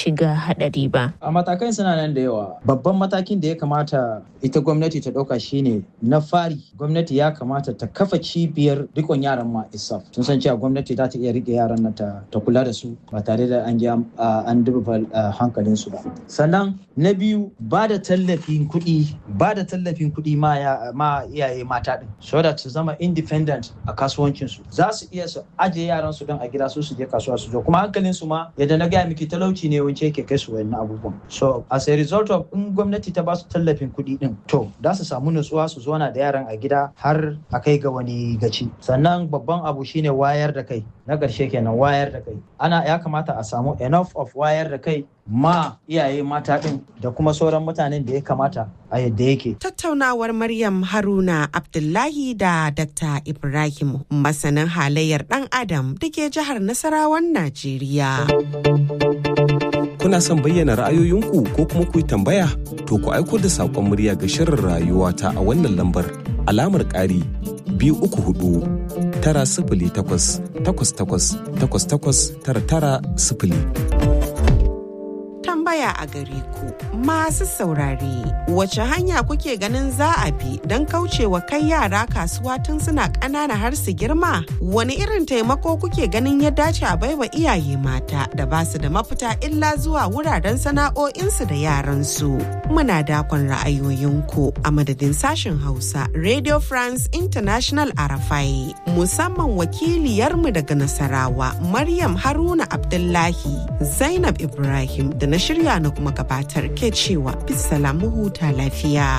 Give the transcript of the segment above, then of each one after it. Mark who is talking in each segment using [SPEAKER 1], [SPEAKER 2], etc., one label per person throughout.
[SPEAKER 1] shiga haɗari ba.
[SPEAKER 2] A matakan suna nan da yawa. Babban matakin da ya kamata ita gwamnati ta ɗauka shine na fari gwamnati ya kamata ta kafa cibiyar rikon yaran ma isaf. Sun san cewa gwamnati za ta iya rike yaran nan ta, ta kula da su ba tare da an an duba hankalin su ba. Sannan na biyu ba da tallafin kuɗi ba da tallafin kuɗi ma, ma iyaye mata ɗin so that su zama independent a kasuwancin su za su iya su ajiye yaran su don a gida su su je kasuwa su zo kuma hankalin su ma yadda na gaya miki talauci ne wance yake kai su wayannan abubuwan so as a result of in gwamnati ta ba su tallafin kuɗi ɗin to za su samu nutsuwa su zauna da yaran a gida har a kai ga wani gaci sannan babban abu shine wayar da kai na ƙarshe kenan wayar da kai ana ya kamata a samu enough of wayar da kai ma iyaye mata ɗin da kuma sauran mutanen da ya kamata a yadda yake.
[SPEAKER 3] Tattaunawar Maryam Haruna Abdullahi da Dr. Ibrahim masanin halayyar ɗan Adam da ke jihar Nasarawan Najeriya.
[SPEAKER 4] Kuna son bayyana ra'ayoyinku ko kuma ku yi tambaya? To ku aiko da saƙon murya ga shirin rayuwa ta a wannan lambar alamar ƙari biyu uku hudu tara sifili takwas takwas takwas takwas takwas tara tara sifili.
[SPEAKER 3] tambaya a gare ku masu saurare wace hanya kuke ganin za a bi don kaucewa kai yara kasuwa tun suna ƙanana har su girma wani irin taimako kuke ganin ya dace a baiwa iyaye mata da ba su da mafita illa zuwa wuraren sana'o'insu da yaransu muna dakon ra'ayoyinku a madadin sashen hausa radio france international arafai musamman wakiliyarmu daga nasarawa maryam haruna abdullahi zainab ibrahim da na shirya na kuma gabatar ke cewa bisalamu huta lafiya.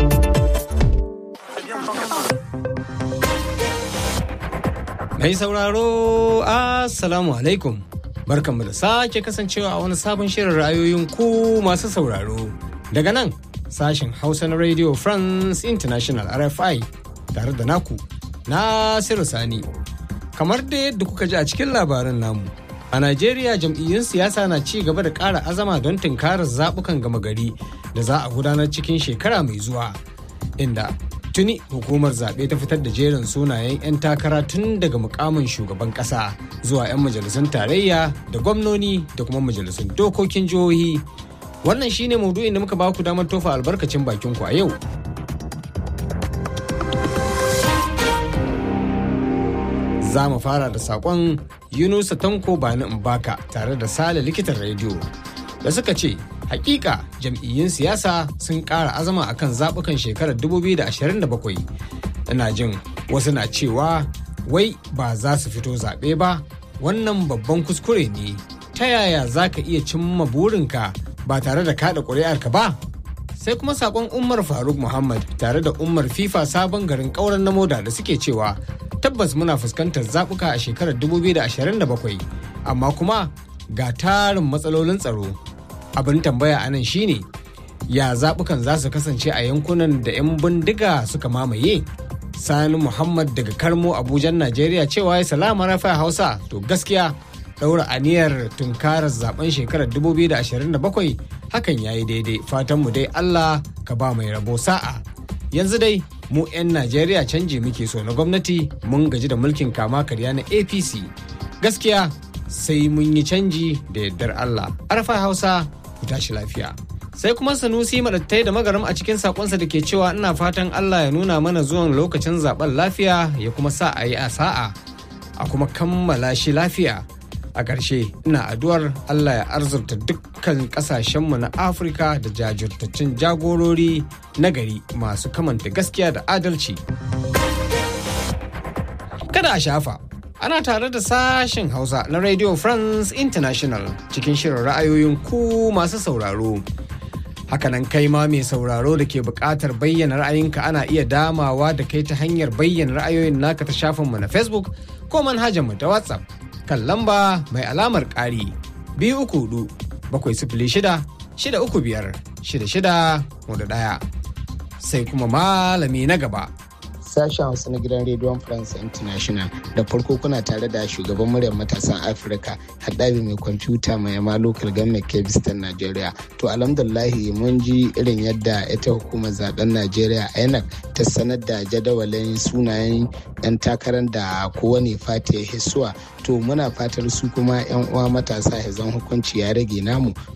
[SPEAKER 5] Mai sauraro, Assalamu alaikum. Barkanmu da sake kasancewa a wani sabon shirin ra'ayoyin ku masu sauraro. Daga nan, sashen Hausa na Radio France International RFI tare da naku, Nasiru Sani. Kamar da yadda kuka ji a cikin labarin namu. A Najeriya jam'iyyun siyasa na ci gaba da ƙara azama don tunkarar zaɓukan gama gari da za a gudanar cikin shekara mai zuwa. Inda tuni hukumar zaɓe ta fitar da jerin sunayen 'yan takara tun daga mukamin shugaban ƙasa zuwa 'yan majalisun tarayya da gwamnoni da kuma majalisun dokokin jihohi. Wannan shine maudu'in da muka baku damar tofa albarkacin bakin ku a yau. za mu fara da sakon yunusa tanko bani mbaka tare da sale likitan rediyo da suka ce hakika jam'iyyun siyasa sun ƙara azama akan zaɓukan shekarar 2027 ina jin wasu na cewa wai ba za su fito zaɓe ba wannan babban kuskure ne ta yaya za ka iya cimma burinka ba tare da kaɗa ƙuri'arka ba sai kuma sakon umar faruk muhammad tare da umar fifa sabon garin ƙauren na moda da suke cewa tabbas muna fuskantar zaɓuka a shekarar 2027 amma kuma ga tarin matsalolin tsaro abin tambaya anan shine ya zaɓukan za su kasance a yankunan da 'yan bindiga suka mamaye sani muhammad daga karmo abujan najeriya cewa ya salama rafa hausa to gaskiya ɗaura aniyar tunkarar zaben shekarar 2027 hakan ya yi daidai fatanmu dai allah ka ba mai rabo sa'a yanzu dai mu 'yan najeriya canji muke so na gwamnati mun gaji da mulkin kama karya na apc gaskiya sai mun yi canji da yardar allah arfa hausa ku tashi lafiya sai kuma sanusi madattai da magaram a cikin sakonsa da ke cewa ina fatan allah ya nuna mana zuwan lokacin zaben lafiya ya kuma sa a yi a sa'a a kuma kammala shi lafiya a ƙarshe ina addu'ar allah ya arzurta dukkan ƙasashenmu na afirka da jajirtaccen jagorori na gari masu kamanta gaskiya da adalci kada a shafa ana tare da sashen hausa na radio france international cikin shirin ra'ayoyin ku masu sauraro hakanan kai ma mai sauraro da ke buƙatar bayyana ra'ayinka ana iya damawa da kai ta hanyar bayyana ra'ayoyin naka ta shafinmu na facebook ko manhajarmu ta whatsapp kan lamba mai alamar ƙari biyu uku hudu bakwai sifili shida shida uku biyar shida shida hudu ɗaya sai kuma malami na gaba
[SPEAKER 6] sashen hausa na gidan rediyon france international da farko kuna tare da shugaban muryar matasan afirka haɗabi mai kwamfuta mai yama local government kebistan nigeria to alhamdulahi mun ji irin yadda ita hukumar zaben nigeria inec ta sanar da jadawalin sunayen 'yan takarar da kowane fata ya hisuwa to muna fatar su kuma 'yan uwa matasa ya zan hukunci ya rage namu